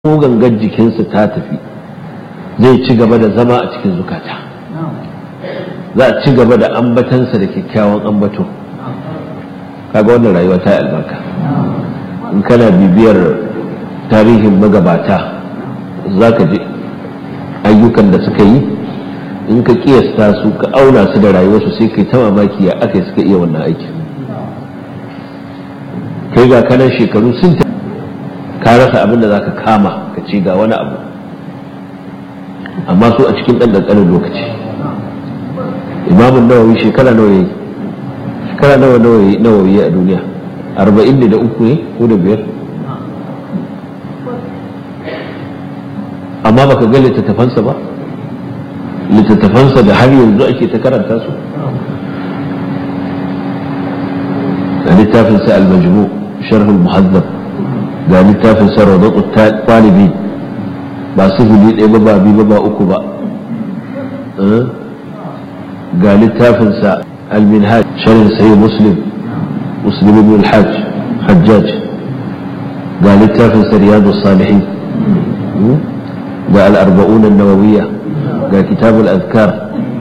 ko gangar jikinsa ta tafi zai ci gaba da zama a cikin zukata za a ci gaba da ambatansa da kyakkyawan ambato kaga wannan rayuwa ta albarka in kana bibiyar tarihin magabata za ka ji ayyukan da suka yi in ka kiyasta su ka auna su da rayuwarsu sai kai ta mamaki ya aka suka iya wannan aikin kai ga kanan shekaru sun ta ka rasa abin da za ka kama ka ce ga wani abu amma su a cikin ɗan ƙanƙanin lokaci imamun nawawi shekara nawa yi shekara nawa nawawi a duniya arba'in ne da uku ne ko da biyar amma baka ga littattafansa ba littattafansa da har yanzu ake ta karanta su da littafinsa al-majmu sharhul muhazzab ga littafinsa rawdatu talibi ba sifili ɗaya ba ba biyu ba ba uku ba ga littafinsa al-minhaj sharhin sahih muslim muslim ibn al-hajj hajjaj ga littafinsa riyadus salihin ga al-arba'un an-nawawiyya ga kitabul azkar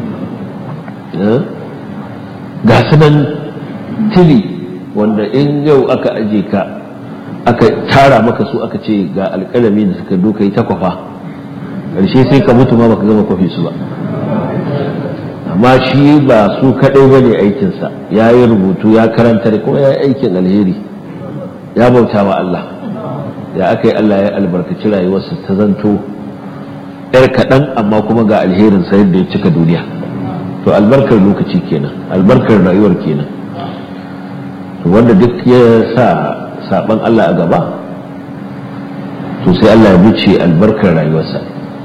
ga sunan tili wanda in yau aka aje ka aka tara maka su aka ce ga alƙalami da suka duka yi takwafa ƙarshe sai ka mutu ma baka gama kwafi su ba amma shi ba su kaɗai ba ne aikinsa ya yi rubutu ya karanta kuma ya yi aikin alheri ya bauta wa Allah da aka yi Allah ya albarkaci rayuwarsa ta zanto yar kaɗan amma kuma ga alherin sa yadda ya cika duniya to albarkar lokaci kenan albarkar rayuwar kenan to wanda duk ya sa saban Allah a gaba to sai Allah ya bice albarkar rayuwarsa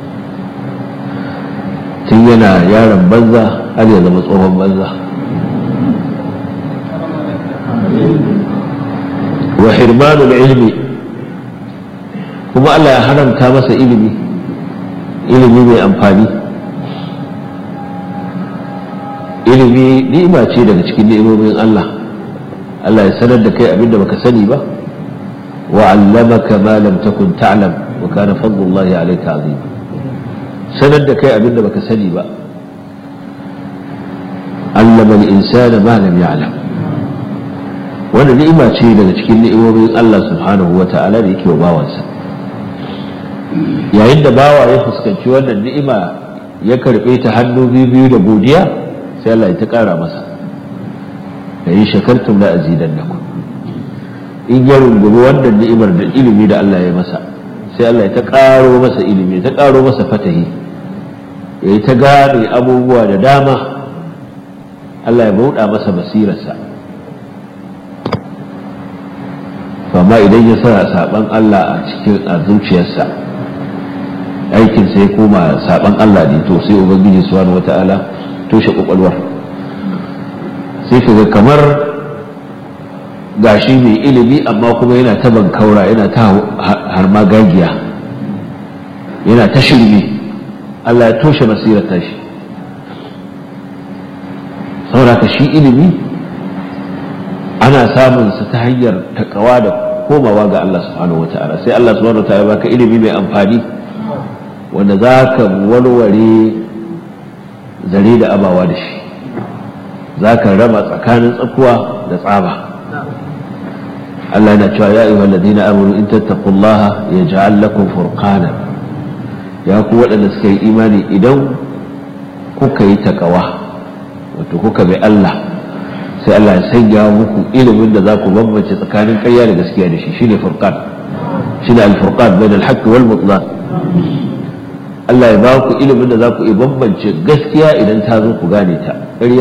tun yana yaron banza har ya zama tsohon banza wa hirmanul ilmi kuma Allah ya haramta masa ilimi ilimi mai amfani ilimi ni'ima ce daga cikin ni'imomin Allah Allah ya sanar da kai abinda baka sani ba wa 'allamaka ma lam takun ta'lam wa kana fadlullahi 'alayka 'azim sanar da kai abinda baka sani ba 'allama al-insana ma lam ya'lam wannan ni'ima ce daga cikin ni'imomin Allah subhanahu wa ta'ala da yake wa bawansa yayin da bawa ya fuskanci wannan ni'ima ya karbe ta hannu biyu da godiya sai Allah ya ta kara masa da yi shakartum la azidannakum in ya rungumi wannan ni'imar da ilimi da Allah ya masa sai Allah ya ta karo masa ilimi ta karo masa fatahi ya yi ta gane abubuwa da dama Allah ya bauɗa masa basirarsa amma idan ya sa saban Allah a cikin a zuciyarsa aikin sai koma saban Allah ne to sai ubangiji subhanahu wata'ala toshe kwakwalwar sai kaga kamar gashi mai ilimi amma kuma yana ta bankaura yana ta harma gagiya yana ta shirme Allah ya toshe basirar tashi saboda ka shi ilimi ana samun sa ta hanyar takawa da komawa ga Allah subhanahu wata'ala sai Allah subhanahu wata'ala baka ilimi mai amfani wanda za ka warware zare da abawa da shi za ka raba tsakanin tsakuwa da tsaba Allah yana cewa ya ayyuhal ladina amanu in tattaqullaha yaj'al lakum furqana ya ku waɗanda suka yi imani idan kuka yi takawa wato kuka bi Allah sai Allah ya sanya muku ilimin da za ku bambance tsakanin ƙarya da gaskiya da shi shine furqan shine al-furqan bain al-haqq wal butlan Allah ya ba ku ilimin da za ku iya bambance gaskiya idan ta zo ku gane ta ƙarya